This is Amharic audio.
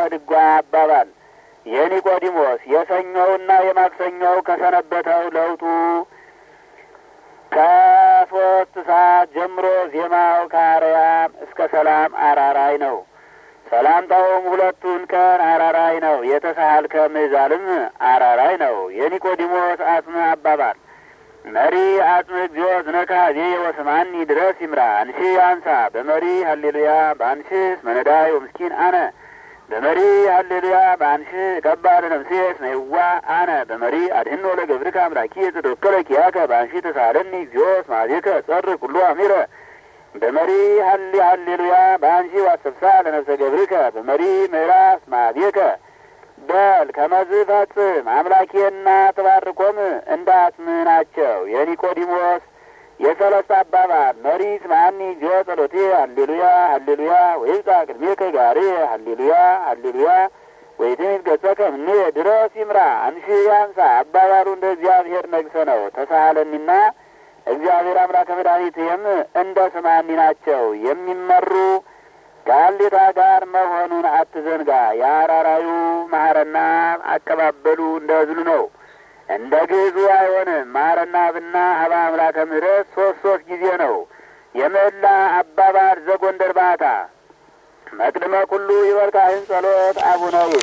ድጓ አባባል የኒቆዲሞስ የሰኞውና የማክሰኞው ከሰነበተው ለውጡ ከሶስት ሰዓት ጀምሮ ዜማው ከአርያም እስከ ሰላም አራራይ ነው። ሰላምታውም ሁለቱን ቀን አራራይ ነው። የተሳሃልከ ምዕዛልም አራራይ ነው። የኒቆዲሞስ አጽም አባባል መሪ አጽም እግዚኦ ዝነካ ዜ ወስማኒ ድረስ ይምራ አንሺ አንሳ በመሪ ሀሌሉያ በአንሽስ መነዳይ ወምስኪን አነ በመሪ ሀሌሉያ በአንሽ ከባድ ነፍሴስ ነይዋ አነ በመሪ አድህኖ ለገብርከ አምላኪ የተተወከለ ኪያከ በአንሺ ተሳለኒ እግዚኦ ስማዜከ ጸር ኩሉ አሚረ በመሪ ሀሊ ሀሌሉያ በአንሺ ዋሰብሳ ለነፍሰ ገብርከ በመሪ ምዕራፍ ስማዜከ በል ከመዝ ፈጽም አምላኬና ተባርኮም እንዳትም ናቸው። የኒቆዲሞስ የሰለስት አባባል መሪ ስማኒ እግዚኦ ጸሎቴ ሀሌሉያ ሀሌሉያ ወይብጻ ቅድሜከ ጋሬ ሀሌሉያ ሀሌሉያ ወይትኒት ገጸከ እምኔ ድረስ ይምራ አንሺ ያንሳ አባባሉ እንደ እግዚአብሔር ነግሰ ነው። ተሳሃለኒና እግዚአብሔር አምላከ መድኃኒትህም እንደ ስማኒ ናቸው የሚመሩ ከአሌታ ጋር መሆኑን አትዘንጋ። የአራራዩ ማህረና አቀባበሉ እንደ እዝሉ ነው። እንደ ግዕዙ አይሆንም። ማረና ብና ሀባ አምላከ ምሕረት ሶስት ሶስት ጊዜ ነው። የምህላ አባባል ዘጎንደር ባታ መቅድመ ኩሉ ይበልካህን ጸሎት አቡነ ይል